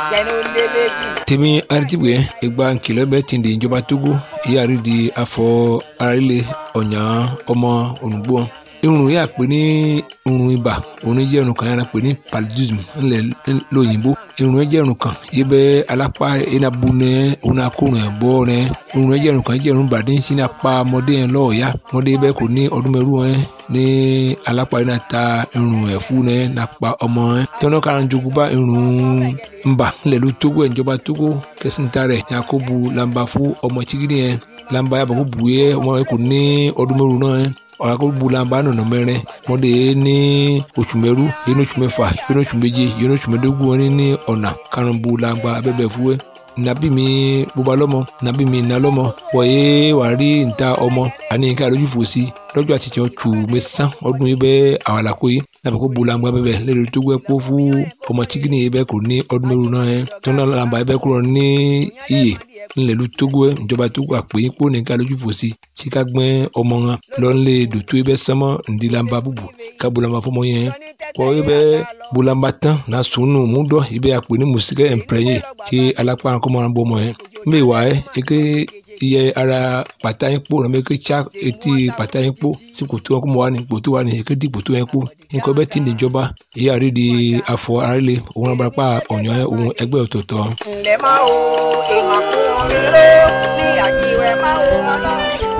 jẹnu lélẹ́bí. tèmi aritibue egba nkìlọ̀ bẹ́ẹ̀ ti di ìjọba togo ìyáàrí di afọ arílẹ̀ ọ̀nyà ọmọ ònùgbò irun yà pé ní irun ibà òun jẹ́ irun kan yàrá pé ní paludism ńlẹ̀ lóyìnbó irun jẹ́ irun kan yìí bẹ́ alápá enabu nẹ òun akórun ẹ̀ bọ́ nẹ irun jẹ́ irun kan jẹ́ irun bàdé ń sin apá ọmọdé yẹn lọ́ọ̀ọ́yá ọmọdé bẹ́ẹ̀ kò ní ọdún mẹ́rù ẹ̀ ní alápá yẹn náà ta irun ẹ̀ fún nẹ nàpa ọmọ ẹ̀ tẹ́wọ́n kára ń jogún bá irun ńbà ńlẹ̀ ló tógó ẹ̀ ìjọba tógó kẹsìntà rẹ̀ yakubu lamba fún ọmọ chigidi yẹn lamba yàbọ̀ kó bu yẹ ọmọ yẹn kò ní ọdún mẹ́rù náà ẹ̀ ọ̀làkọ̀bùlàmbà nọ̀nà mẹ́rin mọ́dé ní oṣù mẹ́rú yẹn oṣù mẹ́fà yẹn oṣù méje yẹn oṣù mẹ́dógún wọn ní ọ̀nà karùnbùlàmbà abẹ́bẹ̀ fúwẹ́ nàbí mi bóba lọ́mọ nàbí mi nà lọ́mọ wọ̀nyé wà rí níta ọmọ àní ká lójú fò sí lọ́jọ́ àtijọ́ tù mí sán ọdún yìí bẹ́ àwàlàkó yìí nàbẹ̀ kó bulangba bẹ́ẹ̀ lẹ́nu tó gbẹ́ kó fún ọmọ tíkìnì yìí bẹ́ẹ̀ kò ní ọdún mẹ́rin náà yẹn tó náà làǹbà yìí bẹ́ẹ̀ kúrò ní iyè ńlẹ̀lú tógó ẹ̀ ìjọba tógó àpè yín kó ní ká lójú fò sí sí ká gbẹ́ ọmọ wọn lọ́nlẹ̀ dòtó yìí bẹ́ẹ̀ sánmọ́ ǹdí làǹbà bùbù ká bulangba fọmọ yẹn kọ́ yìí bẹ́ẹ̀ bulangba tán náà sùnù múdọ̀ yìí bẹ́ẹ̀ àpè ní mùsíkẹ́ ẹ̀ǹpẹ̀rẹ̀yẹ kí alápá kọ́mọ́ràn bọ́ ọmọ yẹn mbẹ́ wà ẹ́ eke iye ara pàtà yín kpó nàbẹ ké tsa etí pàtà yín kpó tí kòtò wọn kó mọ wà ní kòtò wà ní ké di kòtò yẹn kpó nǹkan bẹ́ẹ̀ ti níjọba èyí àrí di afọ arílẹ òun abarapá ọ̀nyọ́ òun ẹgbẹ́ ọ̀tọ̀ọ̀tọ̀. ǹlẹ́ máa wo ìmọ̀kùnrin ló ní àjíwẹ̀ máa wo ọlọ́run.